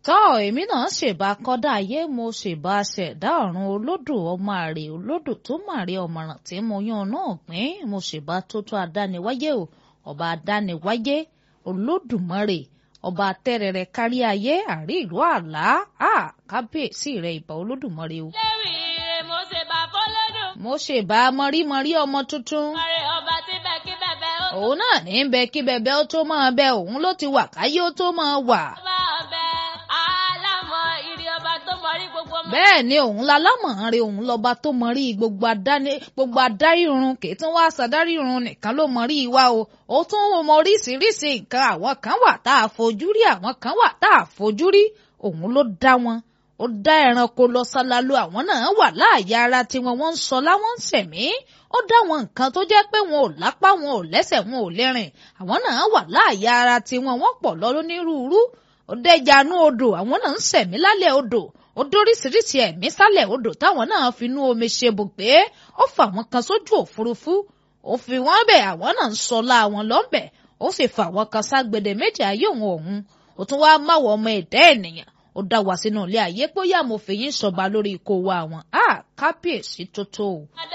tọ́ èmi náà ṣèbá kọ́dá ayé mo ṣèbá ṣẹ̀dá ọ̀run olódò ọmọ àrè olódò tó màrè ọ̀mọ̀ràn tí mo yan náà pín mo ṣèbá tó tó adániwáyé o ọba adániwáyé olódùmarè ọba tẹrẹrẹ kárí ayé àrí ìlú àlá à kábíyèsí rẹ ìbà olódùmarè o. léwì rè mo ṣe bá fọlọ́dún. mo ṣèbá mọrímọrí ọmọ tuntun ọ̀rẹ́ ọba tí bẹ́ẹ̀ kí bẹ́ẹ̀ ó tó òun náà ní bẹ kí bẹbẹ ó tó máa bẹ òun ló ti wà káyé ó tó máa wà. bá ọbẹ̀ alámọ̀ ìrì ọba tó mọrí gbogbo ọmọ. bẹ́ẹ̀ ni òun lálámọ̀ọ́rẹ́ òun lọ́ba tó mọ rí gbogbo adáni gbogbo adáríhun kì í tún wá sàdáríhun nìkan ló mọ rí wa o ó tún mọ oríṣiríṣi nǹkan àwọn kan wà tá a fojú rí àwọn kan wà tá a fojú rí òun ló dá wọn ó dá ẹranko lọ sálálú àwọn náà wà láàyè ara tiwọn wọ́n ń sọ láwọn ń sẹ̀mí ó dá wọn nǹkan tó jẹ́ pé wọn ò lápá wọn ò lẹ́sẹ̀ wọn ò lè rìn àwọn náà wà láàyè ara tiwọn wọ́n pọ̀ lọ lónírúurú ó dẹjanú odò àwọn náà ń sẹ̀mí lálẹ́ odò ó dóríṣiríṣi ẹ̀mí sálẹ̀ odò táwọn náà finú omi ṣe bùgbé ó fà wọn kan sójú òfurufú ó fi wọn bẹ̀ àwọn náà ń sọlá wọn lọ́bẹ̀ ó sì fà wọn kan ságbede méjì ayé òun òun ó tún wá máwọ ọmọ ẹ̀dá ènìyàn ó dá wa sínú ilé ayé bóyá mo fi yín sọba lórí ikó wa àwọn á kábíyèsí tó tó o. adé